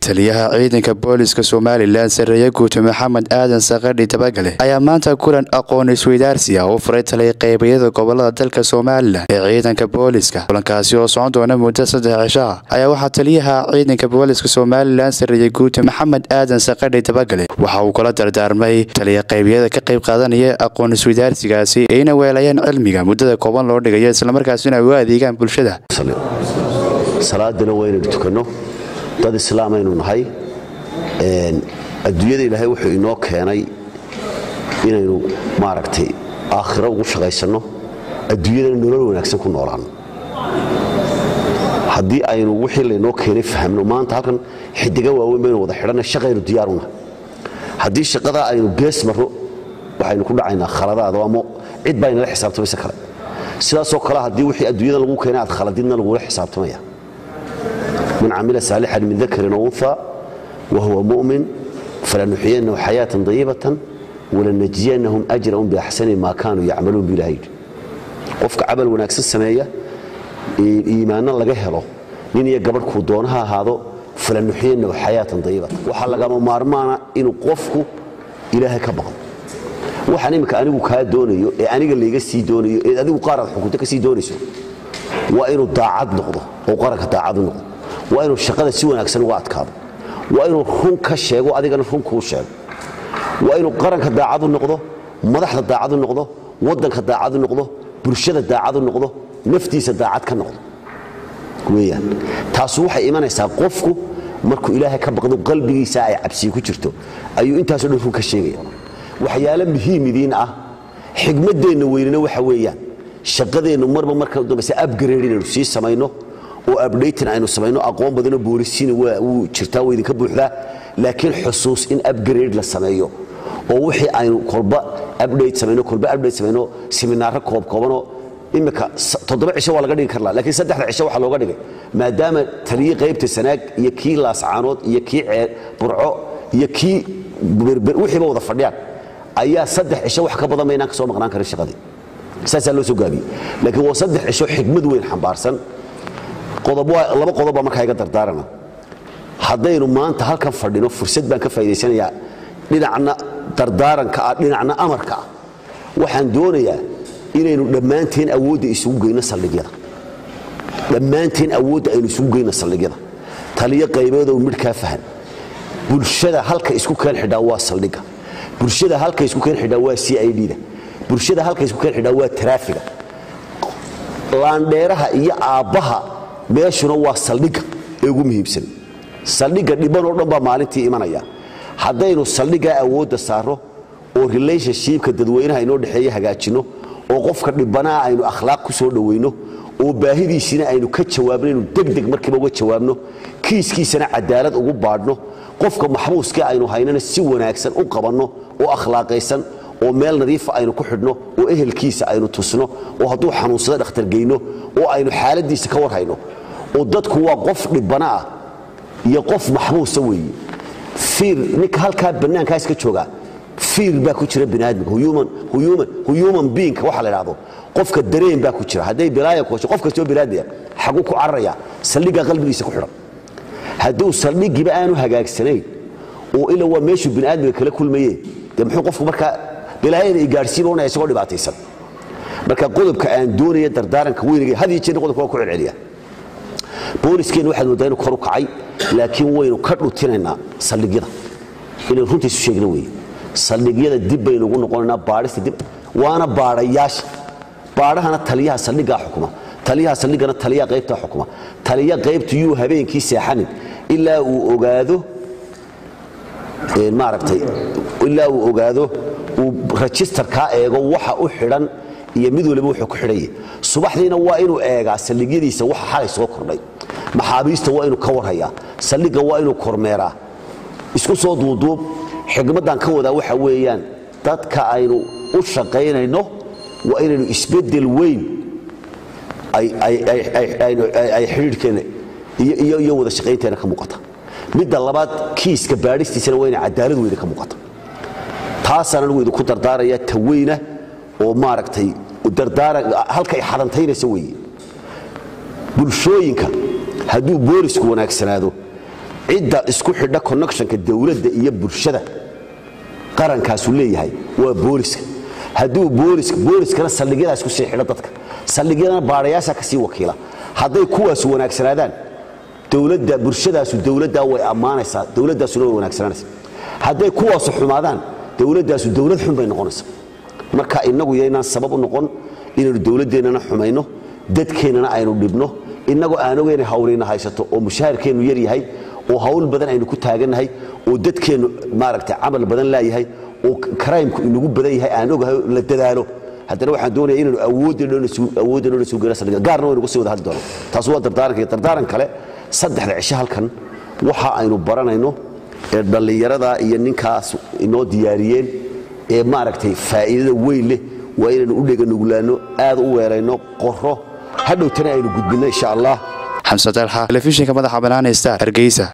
taliyaha ciidanka booliska somalilan sareeye guuto maxamed aadan sakadhi dabagale ayaa maanta kulan aqoon isweydaarsi ah u furay taliya qeybayada gobolada dalka somalilan ee ciidanka booliska kulankaasi oo socon doona muddo saddex cisho ah ayaa waxaa taliyaha ciidanka booliska somalilan sareeye guuto maxamed aadan sakadhi dabagale waxa uu kula dardaarmay taliya qeybyada ka qayb qaadanaya aqoon isweydaarsigaasi ayna weelayaan cilmiga muddada kooban loo dhigayo islamarkaasina ay u adeegaan bulshada salaadana waa inaynu tukanno dad islaamaynu nahay adduunyada ilaahay wuxuu inoo keenay inaynu maaragtay aakhiro ugu shaqaysanno adduunyadana nolol wanaagsan ku noolaanno haddii aynu wixii laynoo keenay fahamno maanta halkan xidiga waaweyn baynu wada xidhanna shaqaynu diyaaruna haddii shaqadaa aynu gees marro waxaynu ku dhacaynaa khaladaada ama cid baa inala xisaabtamaysa kale sidaasoo kale haddii wixii adduunyada lagu keenay aad khaladidna lagula xisaabtamaya man camila saalixan min dakarin o unha wahuwa mu'min falanuxiyanahu xayaatan dayibatan walanajziyanahum ajrahum biaxsani maa kaanuu yacmaluun bu ilaha yidhi qofka camal wanaagsan sameeya iimaanno laga helo nin iyo gabadh kuu doono ha ahaado falanuxiyanahu xayaatan dayibatan waxaa lagama maarmaana inuu qofku ilaahay ka baqdo waxaan imminka anigu kaa doonayo ee aniga layga sii doonayo ee adigu qaar aad xukunto ka sii doonayso waa inuu daacad noqdo oo qaranka daacad u noqdo waa inuu shaqada si wanaagsan uga adkaado waa inuu run ka sheego adigana run kuu sheego waa inuu qaranka daacad u noqdo madaxda daacad u noqdo waddanka daacad u noqdo bulshada daacad u noqdo naftiisa daacad ka noqdo weyaan taasu waxay imanaysaa qofku markuu ilaahay ka baqdo qalbigiisa ay cabsii ku jirto ayuu intaasoo dhan run ka sheegaya waxyaalo muhiim idiin ah xigmaddeenna weynina waxa weeyaan shaqadeennu marba marka dambayse abgrade inaynu sii samayno oo abdhatin aynu samayno aqoon badanoo boolisiina wuu jirtaa waa idinka buuxdaa laakiin xusuus in abgrade la sameeyo oo wixii aynu kolba abdhate samayno kolba abdhate samayno siminaaro koobkoobanoo imika toddoba cisho waa laga dhigi karlaa lakiin saddexda cisho waxaa looga dhigay maadaama taliyi qaybta sanaag iyo kii laascaanood iyo kii burco iyo kii wixiiba wada fadhiyaan ayaa saddex cisho wax ka badan maynaan ka soo maqnaan karin shaqadii saasaa loo soo gaabiyey laakiin waa saddex cisho xigmad weyn xambaarsan laba qodobbaa markaa iga dardaarana haddaynu maanta halkan fadhino fursad baan ka faa'idaysanayaa dhinacna dardaaranka ah dhinacna amarka ah waxaan doonayaa inaynu dhammaanteen awoodda isugu geyno saldhigyada dhammaanteen awoodda aynu isugu geyno saldhigyada taliyo qaybeedow midhkaa fahan bulshada halka isku keen xidhaa waa saldhigga bulshada halka isku keen xidhaa waa c i d-da bulshada halka isku keen xidhaa waa taraafiga laandheeraha iyo aabbaha meeshuna waa saldhigga ee ugu muhiimsan saldhigga dhibanoo dhan baa maalintii imanaya haddaynu saldhiggaa awoodda saarro oo relationshipka dadweynaha inoo dhexeeya hagaajinno oo qofka dhibanaa aynu akhlaaq ku soo dhowayno oo baahidiisina aynu ka jawaabno inuu degdeg markiiba uga jawaabno kiiskiisana cadaalad ugu baadhno qofka maxbuuska aynu haynana si wanaagsan u qabanno oo akhlaaqaysan oo meel nadiifa aynu ku xidhno oo ehelkiisa aynu tusno oo hadduu xanuunsado dhakhtargeyno oo aynu xaaladiisa ka warhayno oo dadku waa qof dhibana ah iyo qof maxbuusa weeye fiir ninka halkaa bannaankaa iska joogaa fiir baa ku jira biniaadamka human beingka waxa la idhahdo qofka dareen baa ku jira hadday bilaaya ku hesho qof kastoo biniaadmiya xaguu ku cararaya saldhiggaa qalbigiisa ku xidhan hadduu saldhigiiba aanu hagaagsanayn oo ila waa meeshuu biniaadmiga kala kulmaye dee muxuu qofku markaa bilaayada igaadhsiiba unaya isagoo dhibaataysan marka qodobka aan doonaya dardaaranka weynigay had iyo jeerna qodobka waa ku celceliya booliskeenna waxaad moodaa inu kor u kacay laakiin waynu ka dhutinaynaa saldhigyada inaynu runta isu sheegna weeye saldhigyada dib baynu ugu noqonaynaa baadhista dib waana baadhayaasha baadhahana taliyaha saldhiggaa xukuma taliyaha saldhiggana taliyaha qaybtaa xukuma taliya qaybtu yuu habeenkii seexanin ilaa uu ogaado maaragtay ilaa uu ogaado uu rajistarkaa eego waxa u xidhan iyo mid waliba wuxuu ku xidhanya subaxdiina waa inuu eegaa saldhigyadiisa waxa xalay soo kordhay maxaabiista waa inuu ka warhayaa saldhigga waa inuu kormeeraa isku soo duuduub xigmaddan ka wadaa waxa weeyaan dadka aynu u shaqaynayno waa inaynu isbeddel weyn ay xidhiidhkeenna iyo wada shaqaynteenna ka muuqata midda labaad kiiska baadhistiisana waa inay cadaalad weyne ka muuqata taasaan anigu idinku dardaaraya ta weyna oo maaragtay halka ay xadantaynaysa weeye bulshooyinka hadduu boolisku wanaagsanaado cidda isku xidha connectionka dowladda iyo bulshada qarankaasu leeyahay waa booliska hadduu booliskana saldhigyadaas ku sii xidho dadka saldhigyadana baadhayaasha ka sii wakiila hadday kuwaasu wanaagsanaadaan dowladda bulshadaasu dowladdaa way ammaanaysaa dowladdaasuna way wanaagsanaanaysa hadday kuwaasu xumaadaan dowladdaasu dowlad xun bay noqonaysa marka innagu yaynaan sabab u noqon inaynu dowladdeennana xumayno dadkeennana aynu dhibno innagoo aan ogeynay hawlina haysato oo mushaharkeennu yar yahay oo hawl badan aynu ku taagannahay oo dadkeennu maaragtay camal badan laayahay oo karaymku inagu badan yahay aan ogahay la dadaalo haddana waxaan doonaya inaynu awooddeennona suugana saldhiga gaarna waynu uga sii wada hadli doono taas waa dardaaranka dardaaran kale saddexda cisho halkan waxa aynu baranayno ee dhallinyarada iyo ninkaas inoo diyaariyeen ee maaragtay faa'iidada weyn leh waa inaynu u dheganuglaanno aad u weelayno qoro hadhowtana aynu gudbinno insha allah xamse dalxa telefishinka madaxa banaane star hargeysa